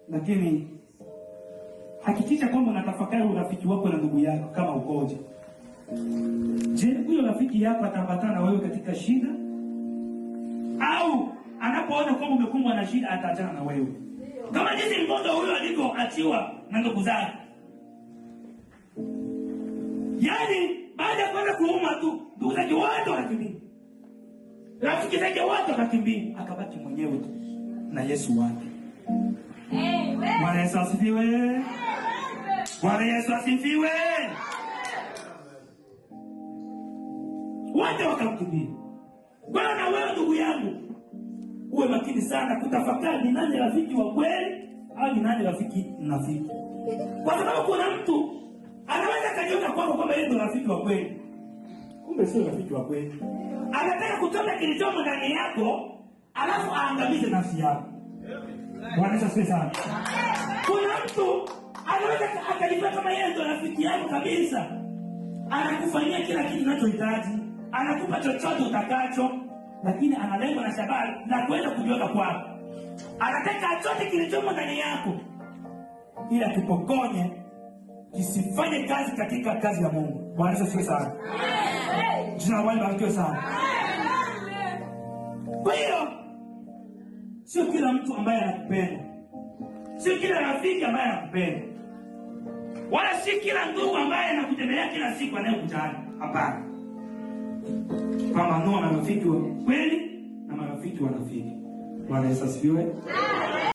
lakini hakikisha kwamba unatafakari urafiki wako na ndugu yako kama ukoje. Je, huyo rafiki yako ataambatana na wewe katika shida, au anapoona kwamba umekumbwa na shida ataachana na wewe, kama jinsi mgonjwa huyo alivyoachiwa na ndugu zake? Yaani baada ya kwenda kuuma tu, ndugu zake wote wakakimbia, rafiki zake wote wakakimbia, akabaki mwenyewe tu na Yesu wake. Bwana Yesu asifiwe. Bwana Yesu asifiwe. Wote wakamkimbia. Bwana, na wewe ndugu yangu, uwe makini sana kutafakari ni nani rafiki wa kweli au ni nani rafiki mnafiki, kwa sababu kuna mtu anaweza akajiona kwako kwamba yeye ndio rafiki wa kweli, kumbe sio rafiki wa kweli. Anataka kutoka kilichomo ndani yako, alafu aangamize nafsi yako. Bwana Yesu asifiwe sana. Kuna mtu anaweza akajifanya kama yeye ndio rafiki yako kabisa, anakufanyia kila kitu unachohitaji, anakupa chochote utakacho, lakini ana lengo na shabaha la kuweza kujiweka kwako. Anataka achote kilichomo ndani yako, ili akipokonye kisifanye kazi katika kazi ya Mungu. Bwana Yesu asifiwe sana. Jina la Bwana libarikiwe sana. Kwa hiyo sio kila mtu ambaye anakupenda, sio kila rafiki ambaye anakupenda, wala si kila ndugu ambaye anakutembelea kila siku anayekujali. Hapana, pambanua marafiki wa kweli na marafiki wanafiki. Bwana Yesu asifiwe.